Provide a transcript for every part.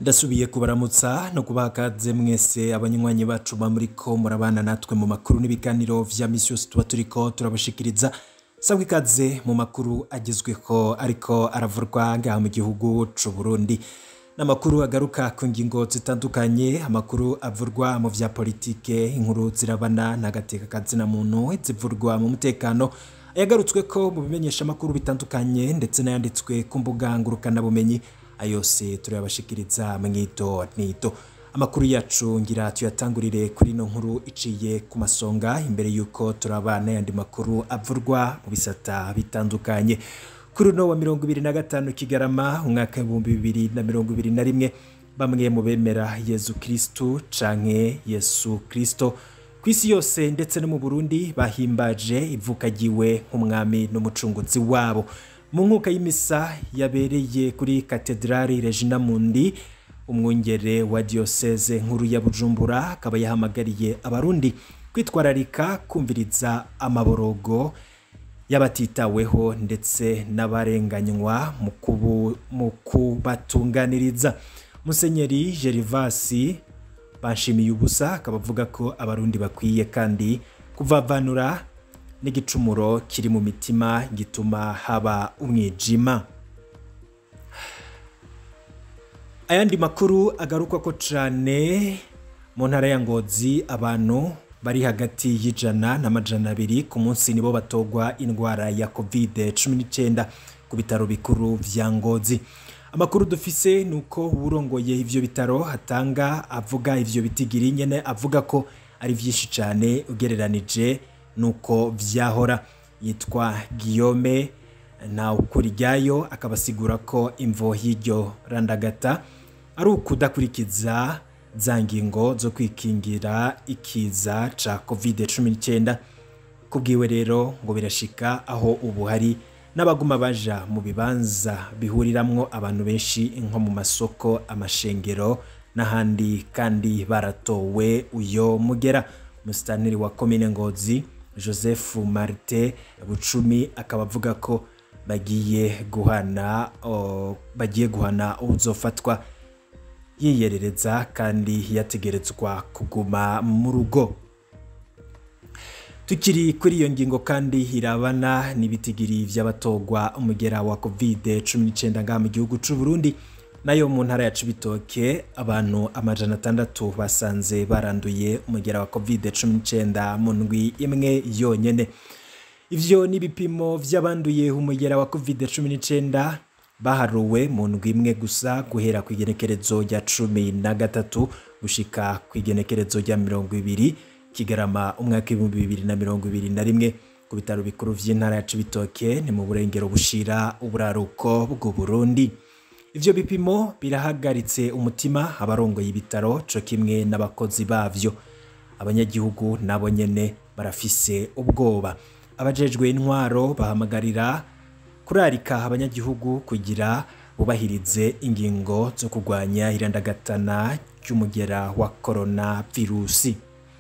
ndasubiye kubaramutsa no kubaha kaze mwese abanywanyi bacu ba muriko murabana natwe mu makuru n'ibiganiro vya misi yose tuba turiko turabashikiriza sabwa ikaze mu makuru agezweho ariko aravurwa ngaha mu gihugu c'u Burundi n'amakuru agaruka ku ngingo zitandukanye amakuru avurwa mu vya politike inkuru zirabana n'agateka kazina muntu zivurwa mu mutekano ayagarutsweko mu bimenyesha amakuru bitandukanye ndetse n'ayanditswe ku mbuga ngurukanabumenyi ayose turayabashikiriza mwito nito amakuru yacu ngira tuyatangurire kuri ino nkuru iciye ku masonga imbere y'uko turaba n'ayandi makuru avurwa mu bisata bitandukanye kuri uno wa mirongo ibiri na gatanu kigarama umwaka w'ibihumbi bibiri na mirongo ibiri na rimwe bamwe mu bemera yezu kristu canke yesu kristo ku isi yose ndetse no mu burundi bahimbaje ivuka ryiwe nk'umwami n'umucunguzi wabo mu nkuka y'imisa yabereye kuri katedrali regina mundi umwungere wa diyoseze nkuru ya bujumbura akaba yahamagariye abarundi kwitwararika kumviriza amaborogo y'abatitaweho ndetse n'abarenganywa mu kubu- mu kubatunganiriza musenyeri gerivasi banshimiye ubusa akaba avuga ko abarundi bakwiye kandi kuvavanura n'igicumuro kiri mu mitima gituma haba umwijima ayandi makuru agarukwa ko cane mu ntara ya ngozi abantu bari hagati y'ijana n'amajana abiri ku munsi nibo batogwa indwara ya covid 19 ku bitaro bikuru vya ngozi amakuru dufise ni uko uwurongoye ivyo bitaro hatanga avuga ivyo bitigiri nyene avuga ko ari vyinshi cane ugereranije nuko vyahora yitwa Guillaume na ukuryayo akabasigura ko imvo y'iryo randagata ari ukudakurikiza za ngingo zo kwikingira ikiza ca covid-19 kubwiwe rero ngo birashika aho ubu hari n'abaguma baja mu bibanza bihuriramwo abantu benshi nko mu masoko amashengero n'ahandi kandi baratowe uyo mugera musitanteri wa komine ngozi joseph marite bucumi akaba avuga ko bagiye guhana o, bagiye guhana uzofatwa yiyerereza kandi yategerezwa kuguma mu rugo tukiri kuri iyo ngingo kandi irabana n'ibitigiri vy'abatogwa umugera wa covid 19 ngaha mu gihugu c'u Burundi nayo mu ntara ya Cibitoke abantu amajana atandatu basanze baranduye umugera wa covid 19 mu ndwi imwe yonyene ivyo ni ibipimo vy'abanduye umugera wa covid 19 baharuwe mu ndwi imwe gusa guhera ku igenekerezo rya cumi na gatatu gushika ku igenekerezo rya mirongo ibiri kigarama umwaka w'ibihumbi bibiri na mirongo ibiri na rimwe ku bitaro bikuru vy'intara ya Cibitoke ni mu burengero bushira uburaruko bw'u Burundi ivyo bipimo birahagaritse umutima abarongoye ibitaro co kimwe n'abakozi bavyo abanyagihugu nabo nyene barafise ubwoba abajejwe intwaro bahamagarira kurarika abanyagihugu kugira bubahirize ingingo zo kurwanya irandagatana ry'umugera wa korona virusi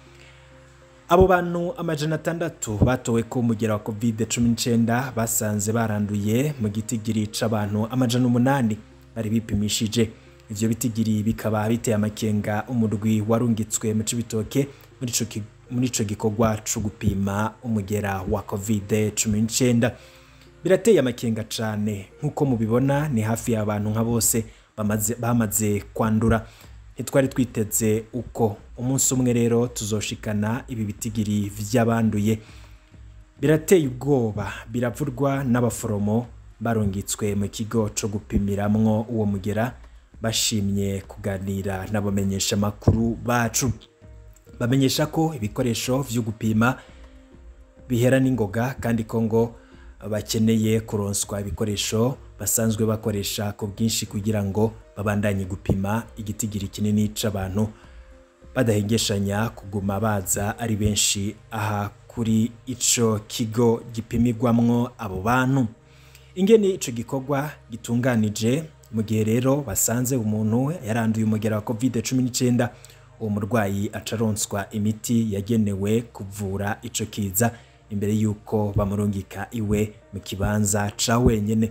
abo bantu amajana atandatu batowe ko umugera wa covid 19 basanze baranduye mu gitigiri c'abantu amajana umunani bari bipimishije ivyo bitigiri bikaba biteye amakenga umurwi warungitswe mu cibitoke muri ico ki- muri ico gikorwa co gupima umugera wa covid 19 birateye amakenga cane nk'uko mubibona ni hafi y'abantu nka bose bamaze, bamaze kwandura ntitwari twiteze uko umunsi umwe rero tuzoshikana ibi bitigiri vy'abanduye birateye ubwoba biravurwa n'abaforomo barungitswe mu kigo co gupimiramwo uwo mugera bashimye kuganira n'abamenyesha makuru bacu bamenyesha ko ibikoresho vyo gupima bihera n'ingoga kandi ko ngo bakeneye kuronswa ibikoresho basanzwe bakoresha ku bwinshi kugira ngo babandanye gupima igitigiri kinini c'abantu badahengeshanya kuguma baza ari benshi aha kuri ico kigo gipimirwamwo abo bantu ingene ico gikorwa gitunganije mu gihe rero basanze umuntu yaranduye umugera wa covid 19 uwo murwayi acaronswa imiti yagenewe kuvura ico kiza imbere y'uko bamurungika iwe mu kibanza ca wenyene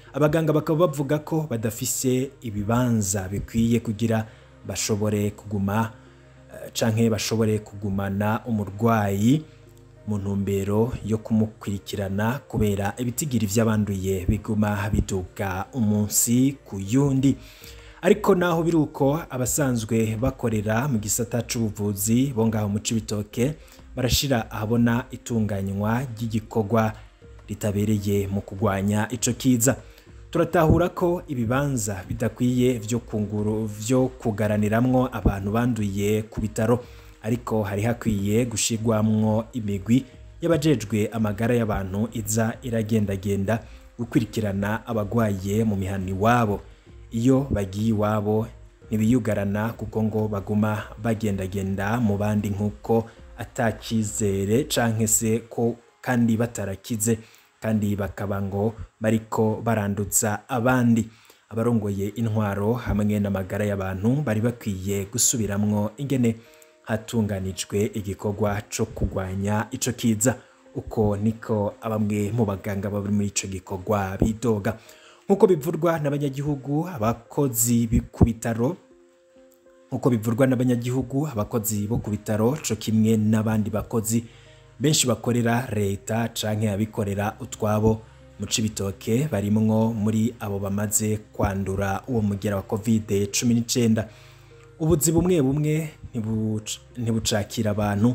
abaganga bakaba bavuga ko badafise ibibanza bikwiye kugira bashobore kuguma eh, canke bashobore kugumana umurwayi mu ntumbero yo kumukurikirana kubera ibitigiri vy'abanduye biguma biduga umunsi ku yundi ariko naho biri uko abasanzwe bakorera mu gisata c'ubuvuzi bo ngaho mu Cibitoke barashira ahabona itunganywa ry'igikorwa ritabereye mu kugwanya ico kiza turatahura ko ibibanza bidakwiye vyo kunguru vyo kugaraniramwo abantu banduye ku bitaro ariko hari hakwiye gushirwamwo imigwi y'abajejwe amagara y'abantu iza iragendagenda gukurikirana abagwaye mu mihana iwabo iyo bagiye iwabo ntibiyugarana kuko ngo baguma bagendagenda mu bandi nk'uko atakizere canke se ko kandi batarakize kandi bakaba ngo bariko baranduza abandi abarongoye intwaro hamwe n'amagara y'abantu bari bakwiye gusubiramwo ingene hatunganijwe igikorwa co kugwanya ico kiza uko niko bamwe mu baganga bari muri ico gikorwa bidoga nk'uko bivurwa n'abanyagihugu abakozi ku bitaro nk'uko bivurwa n'abanyagihugu abakozi bo ku bitaro co kimwe n'abandi bakozi benshi bakorera leta canke abikorera utwabo mu Cibitoke barimwo muri abo bamaze kwandura uwo mugera wa covid cumi n'icenda ubuzi bumwe bumwe ntibuc- ntibucakira abantu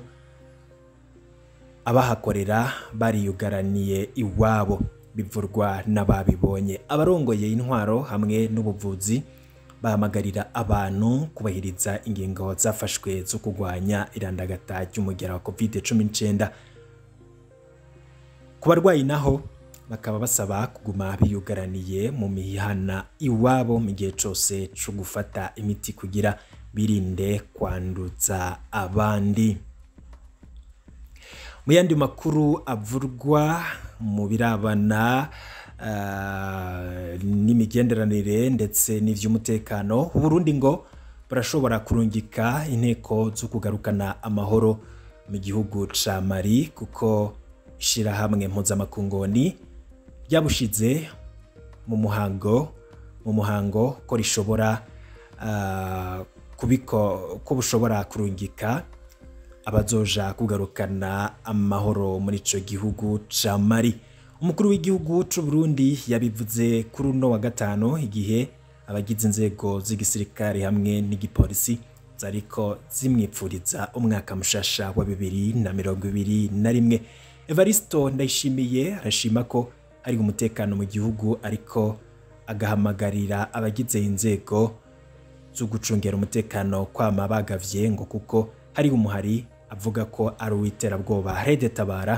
abahakorera bariyugaraniye iwabo bivurwa n'ababibonye abarongoye intwaro hamwe n'ubuvuzi bahamagarira abantu kubahiriza ingingo zafashwe zo kurwanya irandagata ry'umugera wa covid cumi n'icyenda ku barwayi naho bakaba basaba kuguma biyugaraniye mu mihana iwabo mu gihe cyose cyo gufata imiti kugira birinde kwanduza abandi mu yandi makuru avurwa mu birabana ah, n'imigenderanire ndetse n'ivy'umutekano uburundi ngo burashobora kurungika inteko zo kugarukana amahoro mu gihugu ca mali kuko ishirahamwe mpuzamakungoni ryabushize mu muhango mu muhango ko rishobora ah, kubiko ko bushobora kurungika abazoja kugarukana amahoro muri ico gihugu ca Mali umukuru w'igihugu c'u Burundi yabivuze kuri uno wa gatano igihe abagize inzego z'igisirikare hamwe n'igipolisi zariko zimwipfuriza umwaka mushasha wa bibiri na mirongo ibiri na rimwe Evaristo Ndayishimiye arashima ko hari umutekano mu gihugu ariko agahamagarira abagize inzego zo gucungera umutekano kwama bagavye ngo kuko hari umuhari avuga ko ari uw'iterabwoba Rede Tabara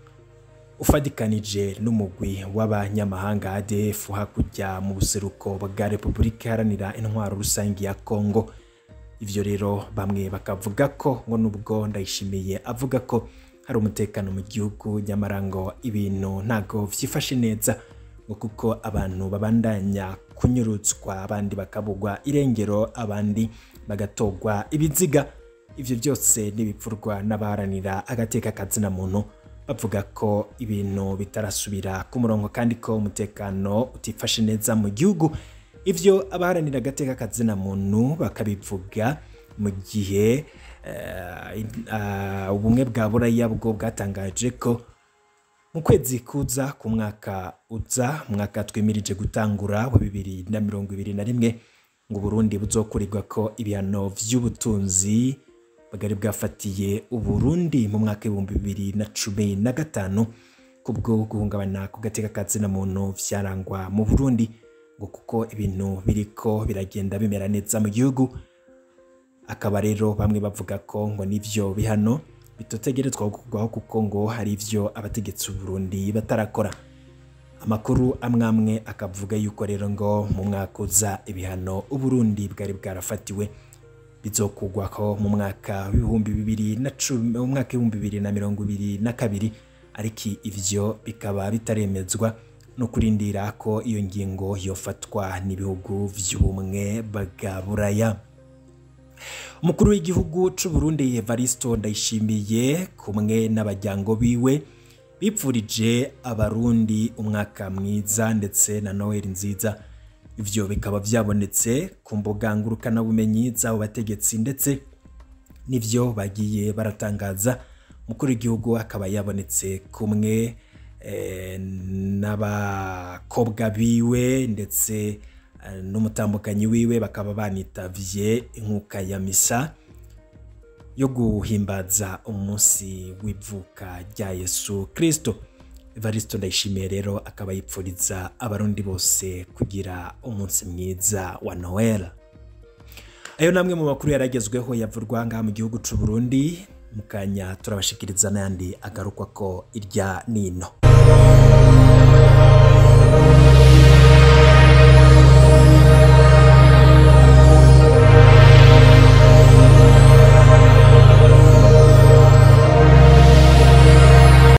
ufadikanije n'umugwi w'abanyamahanga ADF hakurya mu buseruko bwa Repubulika Iharanira Intwaro Rusangi ya Kongo ivyo rero bamwe bakavuga ko ngo nubwo ndayishimiye avuga ko hari umutekano mu gihugu nyamara ngo ibintu ntago vyifashe neza ngo kuko abantu babandanya kunyurutswa abandi bakabugwa irengero abandi bagatogwa ibiziga ivyo byose n'ibipfurwa n'abaharanira agateka kazina muntu bavuga ko ibintu bitarasubira ku murongo kandi ko umutekano utifashe neza mu gihugu ivyo abaharanira agateka kazina muntu bakabivuga mu gihe eh, ah, ubumwe bwa buraya bwo bwatangaje ko mu kwezi kuza ku mwaka uza umwaka twimirije gutangura wa bibiri na mirongo ibiri na rimwe ngo Burundi buzokurirwa ko ibihano vy'ubutunzi bwari bwafatiye Uburundi mu mwaka w'ibihumbi bibiri na cumi na gatanu kubwo guhungabana ku gateka ka zina muntu vyarangwa mu Burundi ngo kuko ibintu biriko biragenda bimera neza mu gihugu akaba rero bamwe bavuga ko ngo nivyo bihano bitotegerezwa gukorwaho kuko ngo hari ivyo abategetsi b'u Burundi batarakora amakuru amwe amwe akavuga yuko rero ngo mu mwaka uza ibihano Uburundi bwari bwarafatiwe bizokugwaho mu mwaka w'ibihumbi bibiri na cumi mu mwaka w'ibihumbi bibiri na mirongo ibiri na kabiri ariko ivyo bikaba bitaremezwa no kurindira ko iyo ngingo yofatwa n'ibihugu vy'ubumwe bwa buraya umukuru w'igihugu c'u Burundi Evaristo Ndayishimiye kumwe n'abajyango biwe bipfurije abarundi umwaka mwiza ndetse na noheli nziza ivyo bikaba vyabonetse ku mbuga ngurukanabumenyi z'abo bategetsi ndetse n'ivyo bagiye baratangaza umukuru w'igihugu akaba yabonetse kumwe eh, n'abakobwa biwe ndetse eh, n'umutambukanyi wiwe bakaba banitavye inkuka ya misa yo guhimbaza umunsi w'ivuka rya Yesu Kristo. Evaristo Ndayishimiye rero akaba yipfuriza abarundi bose kugira umunsi mwiza wa Noel. Ayo namwe mu makuru yaragezweho yavurwa ngaha mu gihugu c'u Burundi mu kanya turabashikiriza n'ayandi agarukwa ko irya nino.